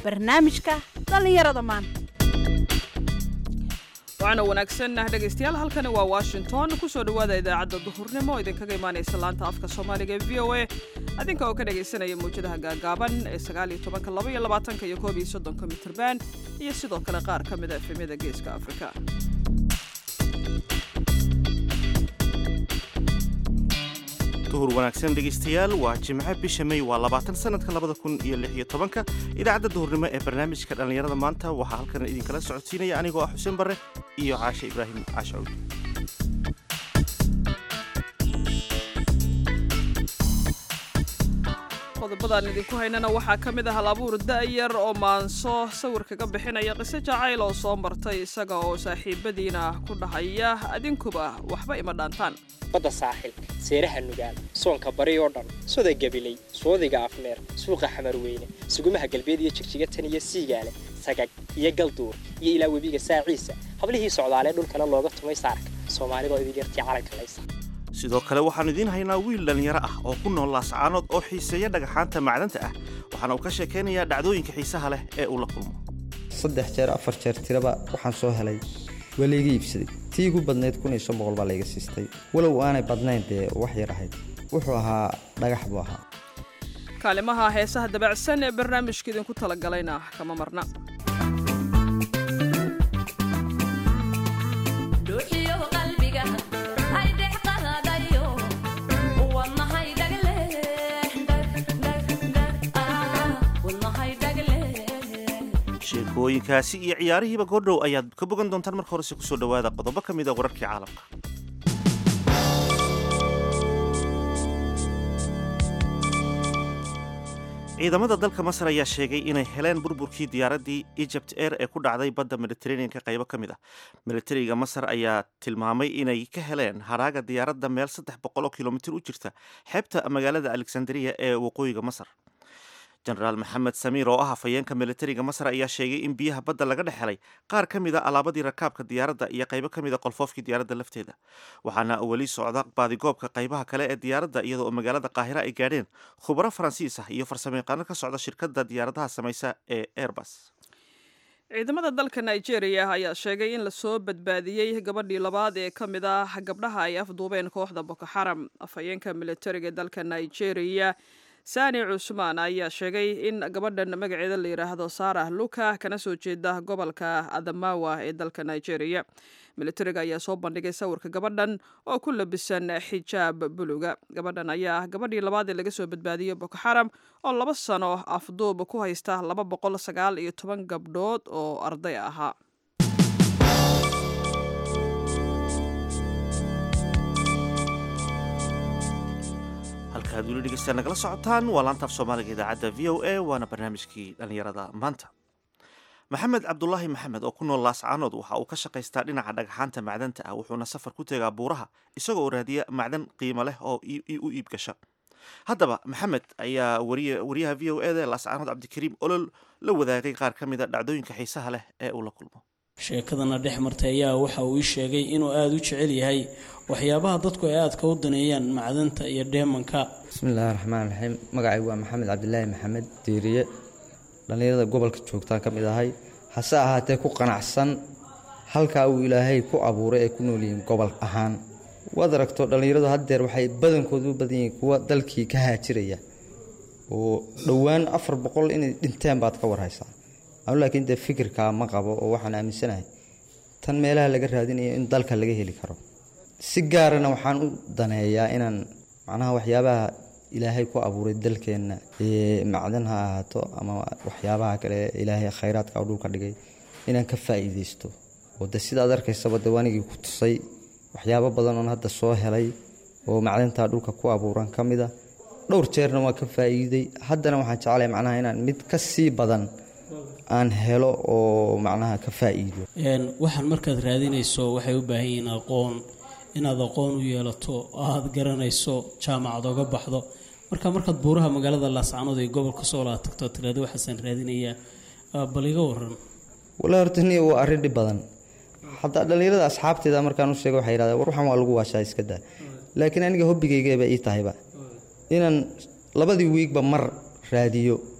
barnaamijka dhallinyarada maanta waxaana wanaagsan ah dhegaystayaal halkani waa washington kusoo dhowaada idaacadda duhurnimo oo idinkaga imaanaysa laanta afka soomaaliga ee v o a adinka oo ka dhagaysanaya mawjadaha gaagaaban ee sagaaliyo tobanka laba iyo labaatanka iyo koob iyo soddonka mitrban iyo sidoo kale qaar ka mida efemyada geeska afrika duhur wanaagsan dhegaystayaal waa jimce bisha may waa labaatan sanadka labada kun iyo lix iyo tobanka idaacadda duhurnimo ee barnaamijka dhallinyarada maanta waxaa halkan idinkala socodsiinaya anigoo ah xuseen barre iyo caashe ibraahim caashawd qodobadaan idinku haynana waxaa ka mid ah halabuur da'yar oo maanso sawir kaga bixinaya qiso jacayl oo soo martay isaga oo saaxiibadiina ku dhahaya adinkuba waxba ima dhaantaan badda saaxil seeraha nugaal soonka bari oo dhan soda gabiley soodiga afmeer suuqa xamarweyne sugumaha galbeed iyo jigjiga tan iyo siigaale sagag iyo galduur iyo ilaa webiga saaciisa hablihii socdaalee dhulkana looga tumay saarka soomaalidoo idin yartii calanka laysa sidoo kale waxaannu idiin haynaa wiil dhallinyaro ah oo ku nool laascaanood oo xiiseeya dhagaxaanta macdanta ah waxaana uu ka sheekaynayaa dhacdooyinka xiisaha leh ee uu la kulmo saddex jeer afar jeer tiraba waxaan soo helay waa layga iibsaday tii igu badnayd kun iyo shan boqol baa layga siistay walow aanay badnayn dee wax yar ahayd wuxuu ahaa dhagax buu ahaa kaalimaha heesaha dabacsan ee barnaamijka idinku talagalayna kama marna sheekooyinkaasi iyo ciyaarihiiba goordhow ayaad ka bogan doontaan marka horese kusoo dhowaada qodobo ka mid a wararkii caalamka ciidamada dalka masar ayaa sheegay inay heleen burburkii diyaaraddii egypt air ee ku dhacday badda mediteraneanka qaybo ka mid ah militariga masar ayaa tilmaamay inay ka heleen haraaga diyaaradda meel saddex boqol oo kilomitir u jirta xeebta magaalada alexandria ee waqooyiga masar jenaraal maxamed samiir oo ah hafayeenka militariga masar ayaa sheegay in biyaha badda laga dhex helay qaar ka mid a alaabadii rakaabka diyaaradda iyo qaybo ka mid a qolfoofkii diyaaradda lafteeda waxaana weli socda baadigoobka qaybaha kale ee diyaaradda iyadoo magaalada qaahira ay gaadheen khubaro faransiis ah iyo farsamayaqaano ka socda shirkadda diyaaradaha samaysa ee airbus ciidamada dalka nigeria ayaa sheegay in lasoo badbaadiyey gabadhii labaad ee ka mid ah gabdhaha ay afduubeen kooxda boko xaram afhayeenka militariga dalka nigeria sani cusmaan ayaa sheegay in gabadhan magaceeda la yidhaahdo saarah luka kana soo jeeda gobolka adamawa ee dalka nigeria militariga ayaa soo bandhigay sawirka gabadhan oo ku labisan xijaab buluga gabadhan ayaa ah gabadhii labaad ee laga soo badbaadiyey boko xaram oo laba sano afduub ku haysta laba boqol sagaal iyo toban gabdhood oo arday ahaa halkaad weli dhegeystayaa nagala socotaan waa laanta af soomaaliga idaacadda v o a waana barnaamijkii dhallinyarada maanta maxamed cabdulaahi maxamed oo ku nool laascaanood waxa uu ka shaqaystaa dhinaca dhagaxaanta macdanta ah wuxuuna safar ku tegaa buuraha isagoo raadiya macdan qiimo leh oo u iib gasha haddaba maxamed ayaa wariyaha v o eda ee laascaanood cabdikariim olol la wadaagay qaar ka mida dhacdooyinka xiisaha leh ee uu la kulmo sheekadana dhex martay ayaa waxa uu ii sheegay inuu aada u jecel yahay waxyaabaha dadku ay aadka u daneeyaan macdanta iyo dheemanka bismiillaahi raxmaan raxiim magacaygu waa maxamed cabdilaahi maxamed diiriye dhallinyarada gobolka joogtaan ka mid ahay hase ahaatee ku qanacsan halkaa uu ilaahay ku abuuray ay ku nool yihiin gobol ahaan waad aragto dhallinyaradu haddeer waxay badankoodu u badan yihiin kuwa dalkii ka haajiraya oo dhowaan afar boqol inay dhinteen baad ka warhaysaa anu laakiin dee fikirkaa ma qabo oo waxaan aaminsanahay tan meelaha laga raadinayo in dalka laga heli karo si gaarana waxaan u daneeyaa inaan macnaha waxyaabaha ilaahay ku abuuray dalkeenna macdan ha ahaato ama waxyaabaha kale ilaahay khayraadka oo dhulka dhigay inaan ka faa'iidaysto oo de sidaad arkaysaba de wanigii ku tusay waxyaabo badan oon hadda soo helay oo macdantaa dhulka ku abuuran ka mida dhowr jeerna waa ka faa'iiday haddana waxaan jeclahay macnaha inaan mid ka sii badan aan helo oo macnaha ka faa'iido waxaan markaad raadinayso waxay u baahan yihiin aqoon inaad aqoon u yeelato aad garanayso jaamacad oga baxdo marka markaad buuraha magaalada laascaanood ee gobolka soolaa tagto tiraado waxaasaan raadinayaa bal iga waran walaa horta niya waa arrin dhib badan hataa dhallinyarada asxaabteeda markaan u sheega waxay yidhahdeen war waxaan waa lagu waashaa iska daa laakiin aniga hobbigaygeeba ii tahayba inaan labadii wiigba mar raadiyo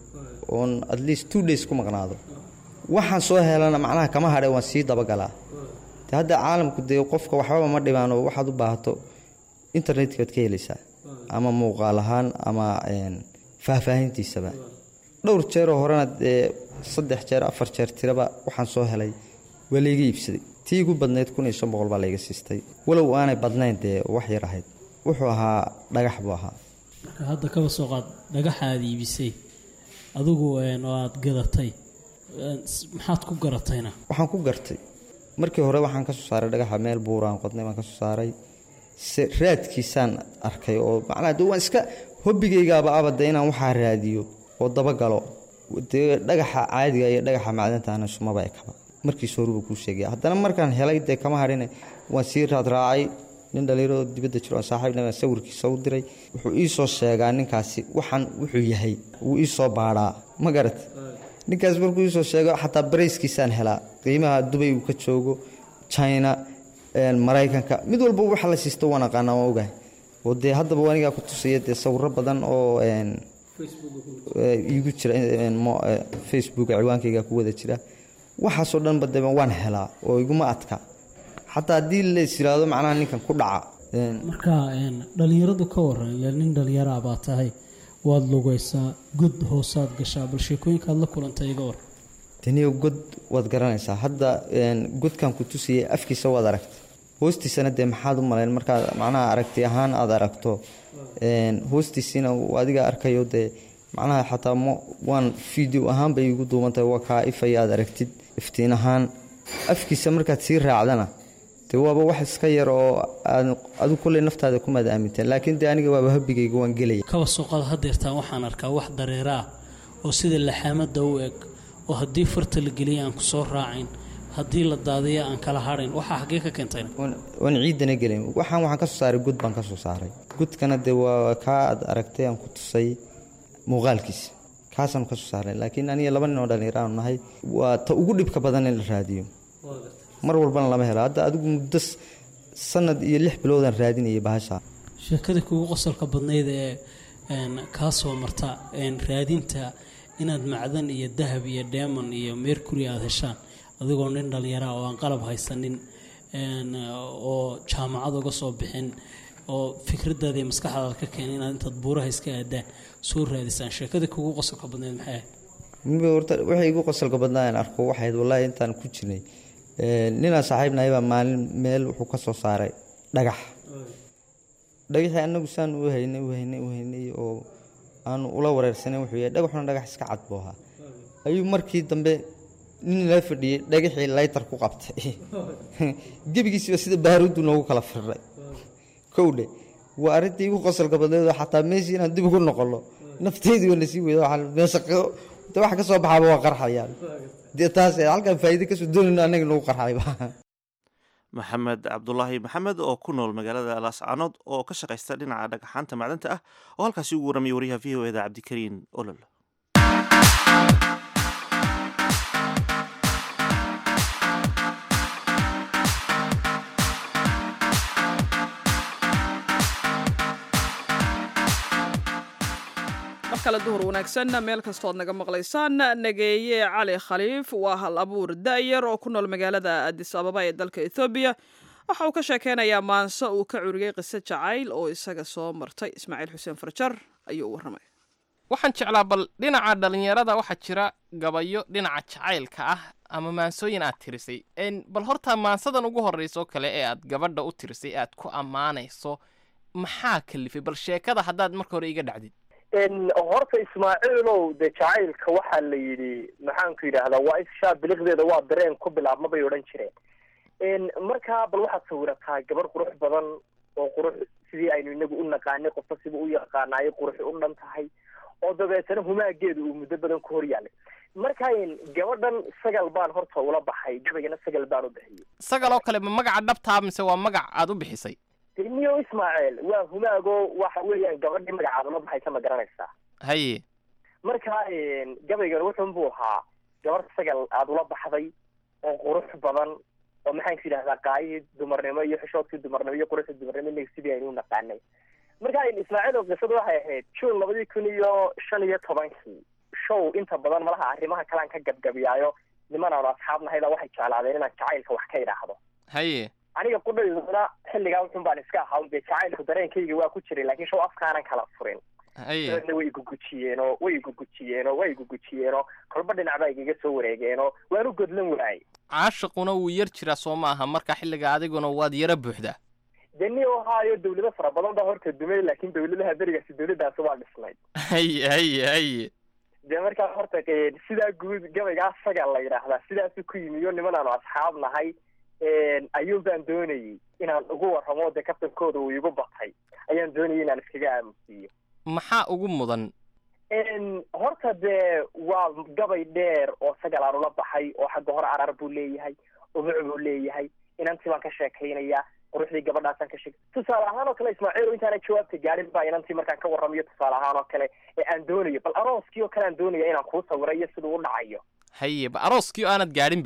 oon at least two days ku maqnaado waxaan soo helana macnaha kama hadhe waan sii dabagalaa de hadda caalamku dee qofka waxbaba ma dhibaano waxaad u baahato internetka waad ka helaysaa ama muuqaal ahaan ama faahfaahintiisaba dhowr jeeroo horena dee saddex jeer afar jeer tiraba waxaan soo helay waa layga iibsaday tii igu badnayd kun iyo shan boqol baa layga siistay walow aanay badnayn dee wax yar ahayd wuxuu ahaa dhagax buu ahaa marka hadda kaba soo qaad dhagaxa aad iibisay adigu oo aad gadatay maxaad ku garatayna waxaan ku gartay markii hore waxaan ka soo saaray dhagaxa meel buuraan qodnay baan ka soo saaray se raadkiisaan arkay oo macnaha de waan iska hobbigaygaaba abade inaan waxaa raadiyo oo dabagalo dee dhagaxa caadiga iyo dhagaxa macdantaana sumaba ekaba markiis horuba kuu sheegaya haddana markaan helay dee kama hadhine waan sii raadraacay nin dhalinyaro dibadda jiro oo saaxiibna baan sawirkiisa u diray wuxuu ii soo sheegaa ninkaasi waxaan wuxuu yahay wuu ii soo baadhaa ma garat ninkaas markuu iisoo sheego xataa barayskiisaan helaa qiimaha dubay uu ka joogo china maraykanka mid walba waxa la siisto waan aqaanaa waan ogahay oo dee haddaba anigaa ku tusaya dee sawiro badan oo iigu jira facebook ciwaankayga ku wada jira waxaasoo dhanba dee waan helaa oo iguma adka xataa haddii lays yiraahdo macnaha ninkan ku dhaca marka dhalinyaradu ka waran ila nin dhalinyaraa baa tahay waad lugaysaa god hoosaad gashaa bal sheekooyinkaad la kulantay iga war daniyo god waad garanaysaa hadda godkan ku tusayay afkiisa waad aragtay hoostiisana dee maxaad u malayn markaad macnaha aragti ahaan aad aragto hoostiisiina adiga arkayo dee macnaha xataa m waan video ahaan bay igu duubantahay waa kaa ifaya aad aragtid iftiin ahaan afkiisa markaad sii raacdana dee waaba wax iska yar oo adu kolley naftaada kumaad aaminteen laakiin dee aniga waaba habigayga waan gelaya kaba suuqada hadeertaan waxaan arkaa wax dareera ah oo sida laxaamada u eg oo haddii farta la geliya aan ku soo raacayn haddii la daadiya aan kala hadhayn waxaa xaggee ka keentayna waan ciidana gelin waxaan waxaan ka soo saaray gud baan ka soo saaray gudkana dee waa kaa aad aragtay aan ku tusay muuqaalkiisa kaasaan ka soo saaray laakiin aniga laba nin oo dhallinyar aanu nahay waa ta ugu dhibka badan in la raadiyo mar walbana lama helo hadda adigu muddo sanad iyo lix biloodaan raadinayay bahasha sheekada kugu qosolka badnayd ee kaa soo marta raadinta inaad macdan iyo dahab iyo deemon iyo mercury aada heshaan adigoo nin dhallinyaraha oo aan qalab haysanin oo jaamacad uga soo bixin oo fikradaada iyo maskaxdaada ka keenay inaad intaad buuraha iska aadaan soo raadisaan sheekada kugu qosolka badnayd maxay ahayd miba horta waxay igu qosolka badnaa aan arko waxayd wallaahi intaan ku jirnay ninaan saaxiibnahay baa maalin meel wuxuu ka soo saaray dhagax dhagaxii anagu saan u haynay u haynay u haynay oo aanu ula wareersanay wuxuu yahay dhagaxuna dhagax iska cad buu ahaa ayuu markii dambe nin la fadhiyey dhagaxii laytar ku qabtay gebigiisiba sida baaruuddu noogu kala firdhay kowdhe waa arrintii igu qosolka badneedoo xataa meeshii inaan dib ugu noqono nafteydii waa nasii weyda waxaan meesha de wax ka soo baxaaba waa qarxayaan dee taas halkaan faa'iide kasoo doonayno annaga nagu qarxayba maxamed cabdulaahi maxamed oo ku nool magaalada laascaanood oo ka shaqaysta dhinaca dhagaxaanta macdanta ah oo halkaasi ugu warramaya wariyaha v o eda cabdikariin olol mar kale duhur wanaagsan meel kastood naga maqlaysaan nageeye cali khaliif waa hal abuur da'yar oo ku nool magaalada adis ababa ee dalka ethoobiya waxa uu ka sheekeynayaa maanse uu ka curiyey qiso jacayl oo isaga soo martay ismaaciil xuseen farjar ayuu u warramay waxaan jeclaa bal dhinaca dhallinyarada waxaa jira gabayo dhinaca jacaylka ah ama maansooyin aad tirisay bal horta maansadan ugu horrayso kale ee aad gabadha u tirisay aad ku ammaanayso maxaa kalifay bal sheekada haddaad marka hore iga dhacdid horta ismaaciilow dee jacaylka waxaa la yidhi maxaanku yidhaahdaa waa ishaa biliqdeeda waa dareen ku bilaabma bay odhan jireen markaa bal waxaad sawirataa gabar qurux badan oo qurux sidii aynu inagu u naqaanay qofka siba u yaqaanaayay qurux u dhan tahay oo dabeetana humaageeda uu muddo badan ku hor yaalay marka gabadhan sagal baan horta ula baxay gabaygana sagal baan u bixiyey sagal oo kale ma magaca dhabtaa mise waa magac aad u bixisay niyo ismaaciil waa humaago waxa weeyaan gabadhii magacaada la baxaysa ma garanaysaa haye marka gabaygan wuxun buu ahaa gabar sagal aada ula baxday oo qurux badan oo maxaanku yidhahdaa qaayihii dumarnimo iyo xishoodkii dumarnimo iyo quruxdii dumarnimo inaga sidii aynu u naqaanay marka ismaaciil oo qisadu waxay ahayd june labadii kun iyo shan iyo tobankii show inta badan malaha arrimaha kalean ka gabgabiyaayo niman aanu asxaab nahayda waxay jeclaadeen inaan jacaylka wax ka idhaahdo haye aniga qudhayduna xilligaa wuxun baan iska ahaa dee jacaylku dareenkayga waa ku jiray laakiin show afkaanan kala furin haye dabeedna way igugujiyeenoo way igugujiyeenoo way igugujiyeenoo kolba dhinac baa igaga soo wareegeenoo waan u godlan waayey caashiquna wuu yar jiraa soo ma aha marka xilliga adiguna waad yara buuxdaa dee ni ohaayo dawlado fara badan baa horta dumay laakiin dawladaha berigaasi dawladdaasi waa dhisnayd haye haye haye dee markaa horta eh, sidaa guud gabaygaa saga la yidhaahdaa sidaasu ku yimiyo niman aanu asxaab nahay ayuun baan doonayey inaan ugu warramo dee kabtankooda uu igu batay ayaan doonayay inaan iskaga aamusiiyo maxaa ugu mudan horta dee waa gabay dheer oo sagal aan ula baxay oo xagga hore arar buu leeyahay ubuc buu leeyahay inantii baan ka sheekaynayaa quruxdii gabadhaasaan ka sheeg tusaale ahaan oo kale ismaaciil intaana jawaabta gaadhin baa inantii markaan ka warramayo tusaale ahaan oo kale ee aan doonayo bal arooskii oo kale aan doonaya inaan kuu sawiro iyo siduu u dhacayo haye ba arooskii oo aanad gaadhinba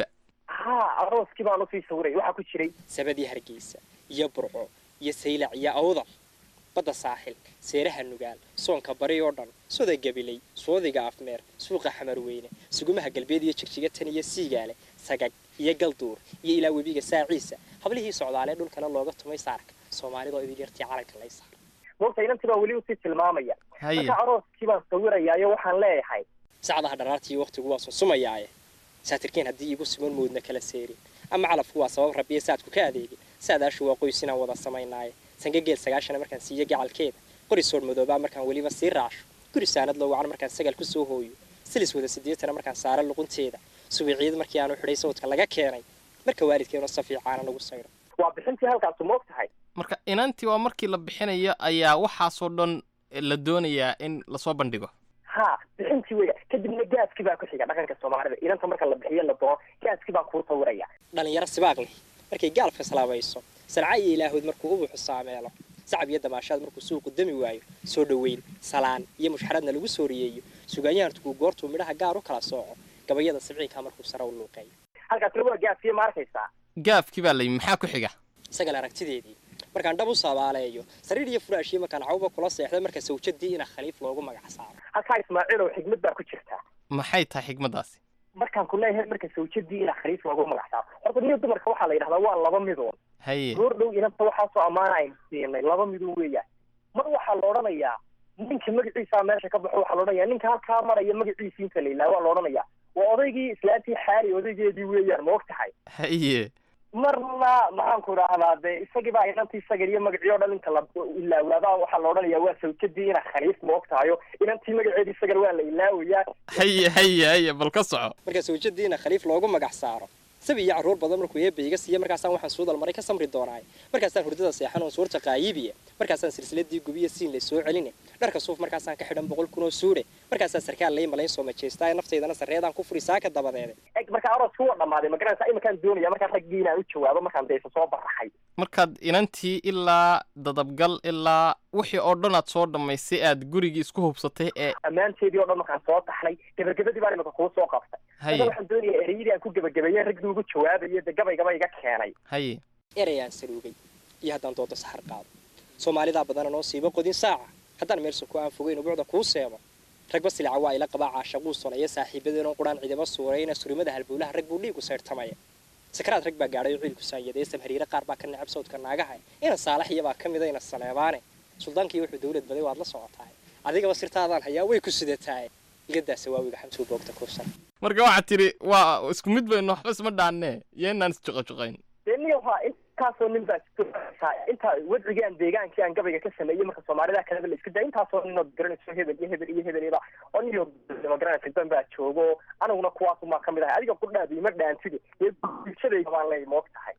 ha arooskii baan usii sawiray waxaa ku jiray sabadii hargeysa iyo burco iyo saylac iyo awdal badda saaxil seeraha nugaal soonka bari oo dhan soda gabilay soodiga afmeer suuqa xamarweyne sugumaha galbeed iyo jigjiga tan iyo siigaale sagag iyo galduur iyo ilaa webiga saaciisa hablihii socdaalee dhulkana looga tumay saarka soomaalidoo idin yartii calanka lay saar moogta inantii baan weli usii tilmaamaya haye marka arooskii baan sawirayaayo waxaan leeyahay sacdaha dharaartiiyo wakhtigu waa sunsumayaaye saatirkeen haddii igu sugan moodna kala seerin ama calafku waa sabab rabbiye saadku ka adeegin saadaashu waa qoys inaan wada samaynaaye sangageel sagaashana markaan siiyo gacalkeeda qori soor madoobaa markaan weliba sii raasho guri saanad loo wacan markaan sagal ku soo hooyo silis wada sideetana markaan saaro luqunteeda suwiciid markii aanu xidhay sawdka laga keenay marka waalidkeenu safiicaana nagu sayro waa bixintii halkaasu moog tahay marka inantii waa markii la bixinayo ayaa waxaasoo dhan la doonayaa in lasoo bandhigo ha bixintii weya kadibna gaaskii baa ku xiga dhaqanka soomaalida inanta marka la bixiyo la doono gaaskii baan kuu sawiraya dhalinyaro sibaaq leh markay gaalka salaabayso salca iyo ilaahood markuu ubuxu saameelo sacab iyo damaashaad markuu suuqu dami waayo soo dhoweyn salaan iyo mushxaradna lagu soo riyeeyo sugaanyahantuku goortuu midhaha gaar u kala sooco gabayada sibciinkaa markuu sare u luuqeeyo halkaasna waa gaaskii ma arkaysaa gaafkii baa layimi maxaa ku xiga isagal aragtideedii markaan dhab u saabaaleeyo sariir iyo furaashiyo markaan cawba kula seexda marka sawjadii ina khaliif loogu magac saaro halkaa ismaaciilow xigmad baa ku jirta maxay tahay xigmaddaasi markaan ku leeyahay marka sawjadii ina khaliif loogu magac saaro horta niyo dumarka waxaa la yidhahdaa waa laba midood haye goor dhow inanta waxaasoo ammaana aynu siinay laba midood weeyaan mar waxaa la odhanayaa ninka magaciisaa meesha ka baxo waxaa la odhanayaa ninka halkaa maraya magaciisii inta la ilaa waa la odhanayaa waa odaygii islaantii xaali odaygeedii weeyaan ma og tahay haye marna maxaan ku idhaahdaa dee isagii baa inantii sagal iyo magacii o dhan inta la ilaawaadaa waxaa la odhanayaa waa sawjadii ina khaliif ma og tahayo inantii magaceedii sagal waa la ilaawayaa haye haye haye bal ka soco marka sawjadiina khaliif loogu magac saaro sabi iyo carruur badan markuu eebba iga siiya markaasaan waxaan suudal maray ka samri doonaay markaasaan hurdada seexan oon suurta qaayibiye markaasaan silsiladii gubiya siin lay soo celine dharka suuf markaasaan ka xidhan boqol kun oo suudhe markaasaan sarkaal lay malayn soo majeestaa naftaydana sarreedaan ku furi saaka dabadeede eg markaa arooska waa dhammaaday ma garanaysaa iminkaan doonaya markaan raggii inaan u jawaabo markaan deesa soo baraxay markaad inantii ilaa dadabgal ilaa wixii oo dhan aad soo dhammaysay aad gurigii isku hubsatay ee ammaanteedii o dhan markaan soo taxnay gebagabadii baan imika kuu soo qabtay haye marka waxaan doonaya ereyadii aan ku gebagabeeyey raggii ugu jawaabayo dee gabaygaba iga keenay haye erayaan saluugay iyo haddaan doodo saxar qaado soomaalidaa badana noo siibo qodin saaca haddaan meel suko aan fogeyn ubuucda kuu seebo ragba silica waa ila qabaa caashaquu sonaya saaxiibadeenoo quraan cidaba suurayna surimada halbowlaha rag buu dhiigu sayrtamaya sakaraad rag baa gaadhay oo ciilku saanyadee samhariire qaar baa ka necab sawdka naagaha ina saalax iyabaa ka mida ina saleebaane suldaankii wuxuu dawlad baday waad la socotaay adigaba sirtaadaan hayaa way ku sidataay igadaasa waawiga xamtuu boogta kuusan marka waxaad tidhi waa isku mid baynu waxba isma dhaannee iyo inaan isjuqajuqayn dee niyo waa intaasoo nin baa jirta intaa wadcigii aan deegaankii aan gabayga ka sameeyey marka soomaalida kaleba la isku daa intaasoo ninood garanayso hebel iyo hebel iyo hebel iyada oo niyo ma garanaysa dan baa joogo aniguna kuwaasumaa ka mid ahay adiga qudhaadi ima dhaantide dee bulshadayda baan leey moog tahay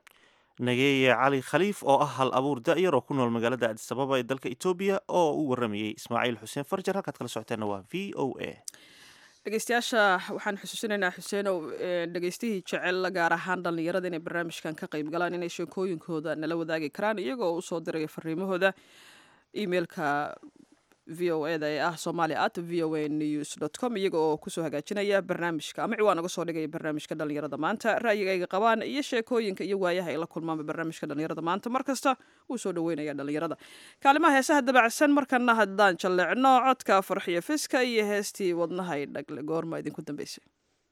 nageeye cali khaliif oo ah hal abuur da'yar oo ku nool magaalada addis ababa ee dalka etoobiya oo u waramayey ismaaciil xuseen farjar halkaad kala socoteenna waa v o a dhegeystayaasha waxaan xusuusinaynaa xuseenow dhegeystihii jecel gaar ahaan dhallinyarada inay barnaamijkan ka qayb galaan inay sheekooyinkooda nala wadaagi karaan iyagoo usoo diraya fariimahooda emailka v o e da ee ah somali at v o a news dot com iyaga oo kusoo hagaajinaya barnaamijka ama ciwaan uga soo dhigaya barnaamijka dhalinyarada maanta ra'yiga ayga qabaan iyo sheekooyinka iyo waayaha ay la kulmaanba barnaamijka dhalinyarada maanta mar kasta wuu soo dhaweynaya dhalinyarada kaalimaha heesaha dabacsan markana haddaan jalleecno codka farxiyo fiska iyo heestii wadnahay dhagle goorma idinku dambeysay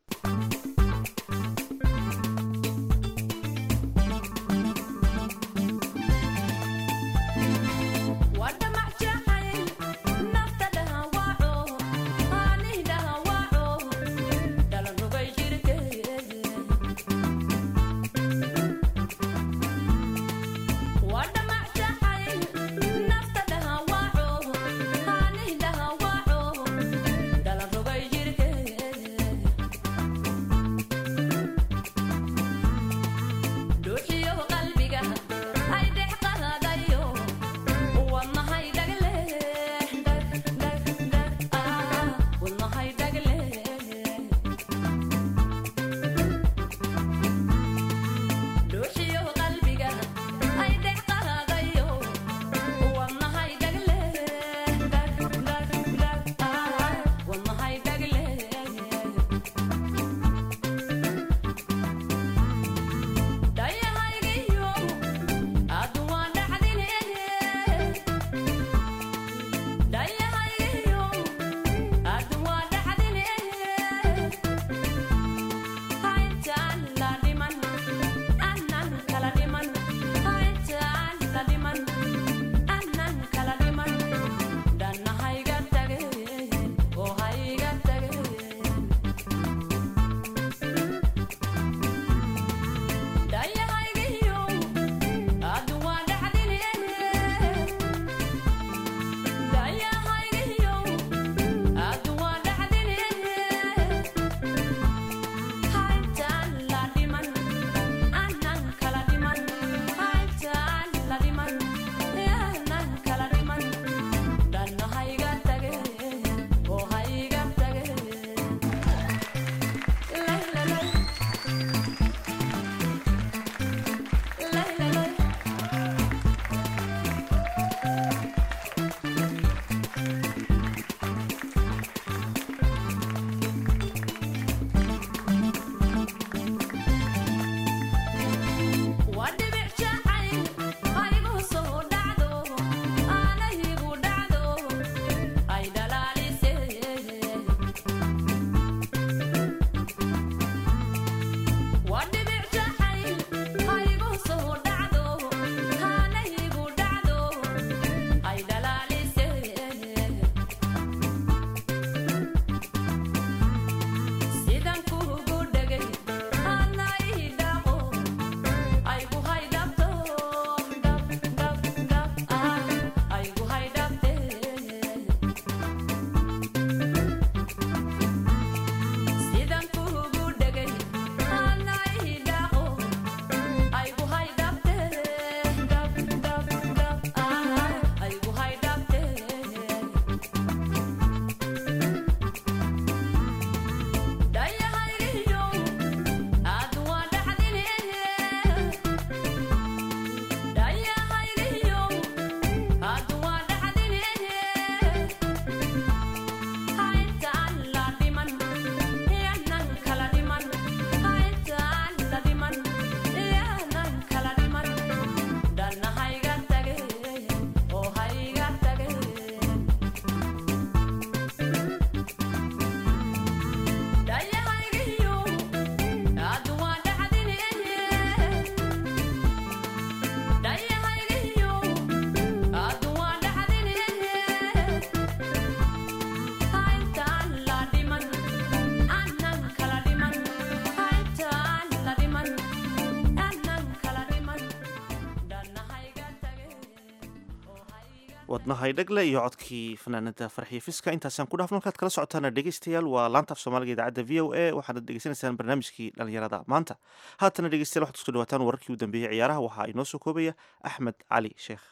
wadnahay dhagle iyo codkii fanaanada farxiyo fiska intaasaan ku dhaafno markaad kala socotaana dhegeystayaal waa laanta af soomaaliga idaacadda v o a waxaad dhegeysanaysaan barnaamijkii dhalinyarada maanta haatana dhegeystayaal waxaad kusoo dhawaataan wararkii u dambeeyey ciyaaraha waxaa inoo soo koobaya axmed cali sheekh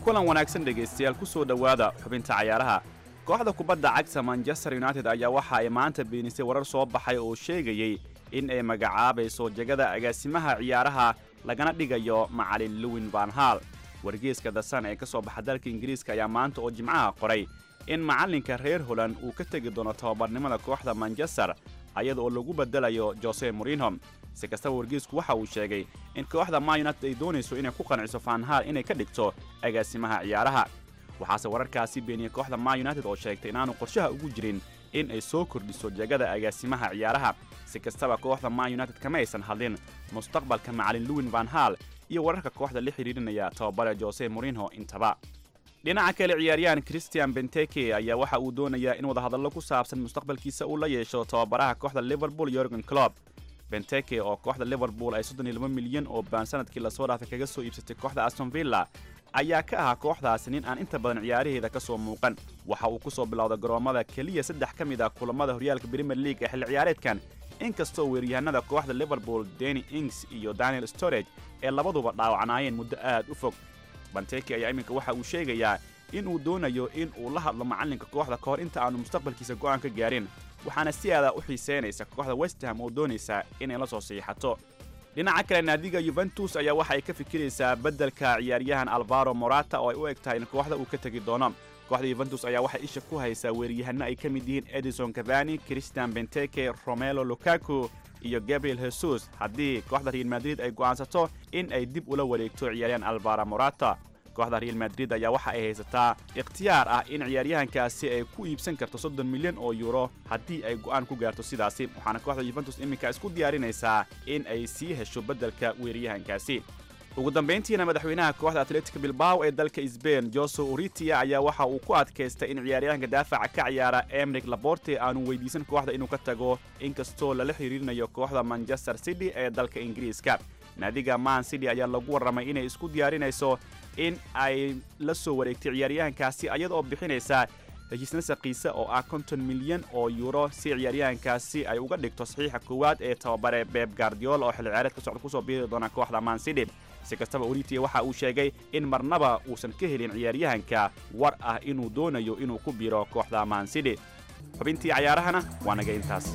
kulan wanaagsan dhegaystayaal ku soo dhowaada xubinta cayaaraha kooxda kubadda cagta manchester united ayaa waxa ay maanta beenisay warar soo baxay oo sheegayey in ay magacaabayso jegada agaasimaha ciyaaraha lagana dhigayo macalin lewin van hal wargeeska dasan ee ka soo baxa dalka ingiriiska ayaa maanta oo jimcaha qoray in macallinka reer holand uu ka tegi doono tababarnimada kooxda manchester ayada oo lagu bedelayo jose morinho si kastaba wargeesku waxa uu sheegay in kooxda ma united ay doonayso inay ku qanciso fanhal inay ka dhigto agaasimaha ciyaaraha waxaase wararkaasi beeniyey kooxda ma united oo sheegtay inaanu qorshaha ugu jirin in ay soo kordhiso jegada agaasimaha ciyaaraha si kastaba kooxda ma united kama aysan hadlin mustaqbalka macalin lewin van hal iyo wararka kooxda la xidhiidhinaya tababare jose morinho intaba dhinaca kale ciyaaryahan christian benteke ayaa waxa uu doonayaa in wadahadallo ku saabsan mustaqbalkiisa uu la yeesho tababaraha kooxda liverpool yorgen clob benteke oo kooxda liverpool ay soddon iyo laba milyan oo baan sanadkii lasoo dhaafay kaga soo iibsatay kooxda aston villa ayaa ka ahaa kooxdaasi nin aan inta badan ciyaaraheeda ka soo muuqan waxa uu ku soo bilowday garoommada keliya saddex ka mid ah kulammada horyaalka premier league ee xilli ciyaareedkan inkastoo weeryahanada kooxda liverpool denny ings iyo daniel storage ee labaduba dhaawacnaayeen muddo aad u fog banteke ayaa iminka waxa uu sheegayaa in uu doonayo in uu la hadlo macallinka kooxda ka hor inta aanu mustaqbalkiisa go'aan ka gaarin waxaana si aadaa u xiiseynaysa kooxda westham oo doonaysa inay la soo siixato dhinaca kale naadiga yuventus ayaa waxa ay ka fikiraysaa beddelka ciyaaryahan alvaro morata oo ay u eg tahay in kooxda uu ka tegi doono kooxda yuventus ayaa waxay isha ku haysaa weeryahanno ay ka mid yihiin edison cavani christian benteke romelo lukaku iyo gabriel jesus haddii kooxda real madrid ay go'aansato in ay dib ula wareegto ciyaaryahan alvaro morata kooxda real madrid ayaa waxa ay haysataa ikhtiyaar ah in ciyaaryahankaasi ay ku iibsan karto soddon milyan oo yuuro haddii ay go'aan ku gaarto sidaasi waxaana kooxda yuventus iminka isku diyaarinaysaa in ay sii hesho beddelka weeryahankaasi ugu dambayntiina madaxweynaha kooxda atletica bilbao ee dalka sbain jose uritia ayaa waxa uu ku adkaystay in ciyaaryahanka daafaca ka ciyaara emrik laborte aanu weydiisan kooxda inuu ka tago inkastoo lala xiriirinayo kooxda manchester city ee dalka ingiriiska naadiga man city ayaa lagu warramay inay isku diyaarinayso in ay la soo wareegtay ciyaaryahankaasi ayada oo bixinaysa heshiisna saqiisa oo ah konton milyan oo yuuro si ciyaaryahankaasi ay uga dhigto saxiixa koowaad ee tababare beb guardiola oo xilli ciyaareedka socda kusoo biiri doona kooxda man city si kastaba oritia waxa uu sheegay in marnaba uusan ka helin ciyaaryahanka war ah inuu doonayo inuu ku biiro kooxda man city xubintii cayaarahana waa naga intaas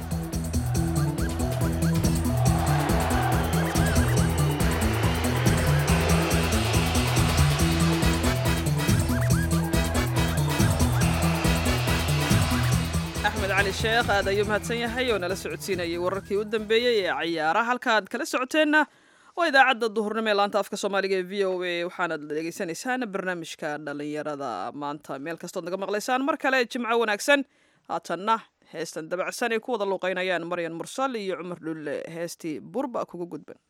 axmed cali sheekh aad ayuu mahadsan yahay oo nala socodsiinayay wararkii u dambeeyey ee cayaaraha halkaaad kala socoteenna waa idaacadda duhurnimo ee laanta afka soomaaliga ee v o a waxaanaad dhegeysanaysaan barnaamijka dhallinyarada maanta meel kastood naga maqlaysaan mar kale jimco wanaagsan haatanna heestan dabacsan ay ku wada luuqaynayaan maryan mursal iyo cumar dhulle heestii burba kuga gudban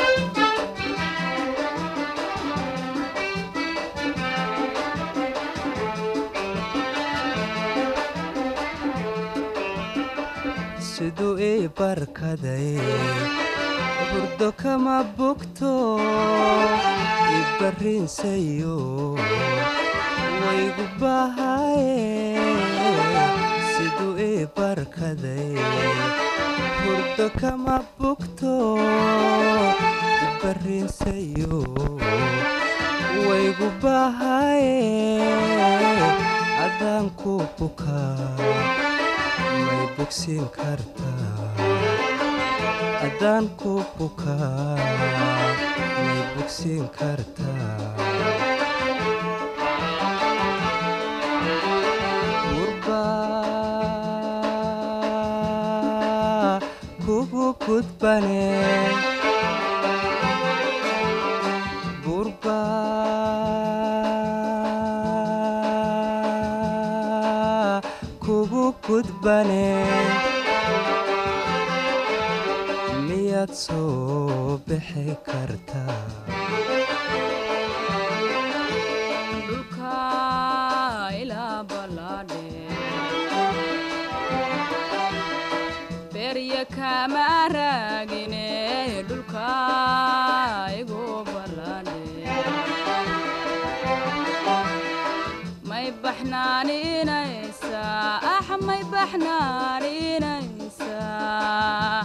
siduu ii barkaday burdo kama bogto ibarrinsayo waygu bahaye siduu ii barkaday burdo kama bogto ibarrinsayo waygu bahaye adaan ku bukaa may bogsiin kartaa haddaan ku bukaa may bogsiin kartaa gurbaa kugu gudbane gurbaa kugu gudbane miyaad soo bixi kartaa dhulka ilaa ballaadhe berya kama raagine dhulka igu ballaadhe may baxnaaninaysaa ax may baxnaaninaysaa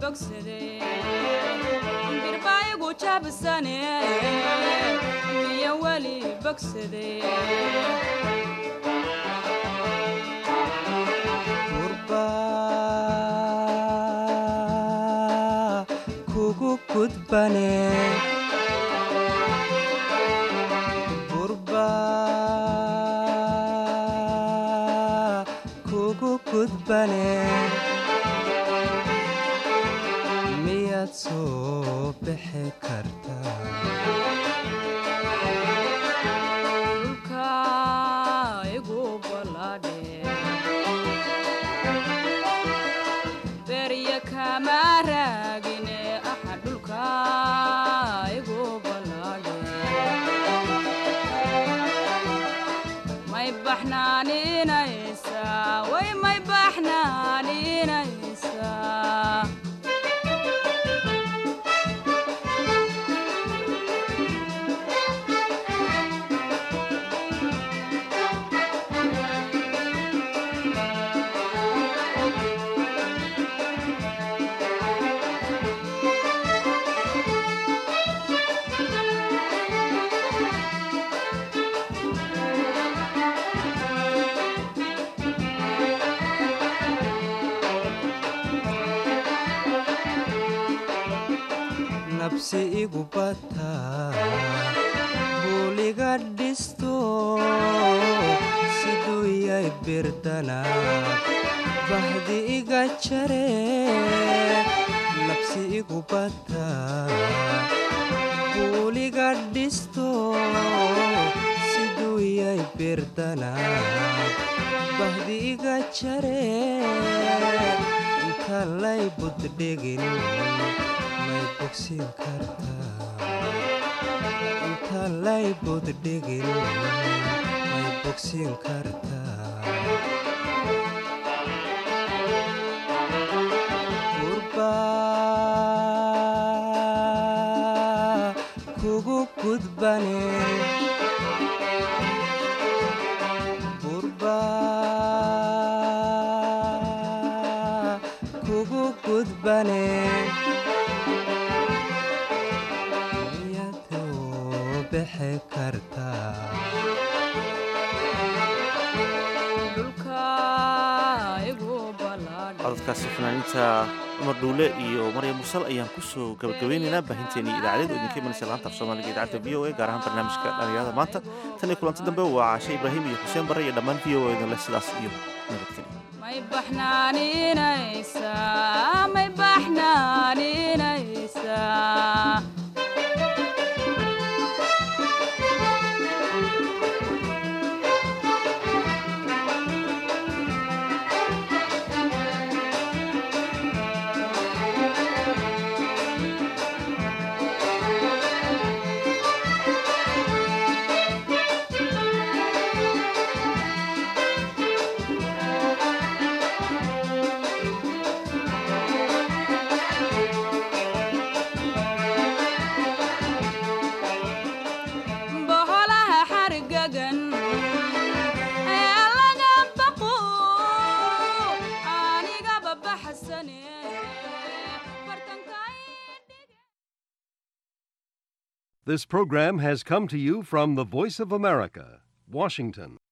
bogsaday birbaayigu jabsane miya weli bogsaday gurba kugu gudbane gurba kugu gudbane miyaad soo bixi kartaa dhulka igu ballaadhe berya kama raagine aha dhulka igu ballaadhe may baxnaaninaysaa way may baxnaaninaysaa nabsi igu bataa buuliga dhisto siduu yay birdana bahdi iga jare nabsi igu bataa buuliga dhisto siduu yay birdana bahdi iga jare inta lay buddhigin may bogsin kartaa inta lay buddhigin may bogsin kartaa gurba kugu gudbane gurba kugu gudbane miyadoo bixi kartaa dhulka igu ballaadhe codadkaasi fanaaniinta cumar dhuule iyo maryam mursal ayaan kusoo gabagabeynaynaa baahinteennii idaacadeed oo idinka imanaysa laanta af soomaaliga idaacadda v o a gaar ahaan barnaamijka dhalinyarada maanta tan iyo kulanti dambe waa caashe ibraahim iyo xuseen barre iyo dhammaan v o a idin leh sidaas iyo nabadgelyo may baxnaaninaysaa may baxnaaninaysaa boholaha xargagan ee laga baqo anigaba baxsane This program has come to you from the Voice of America, Washington.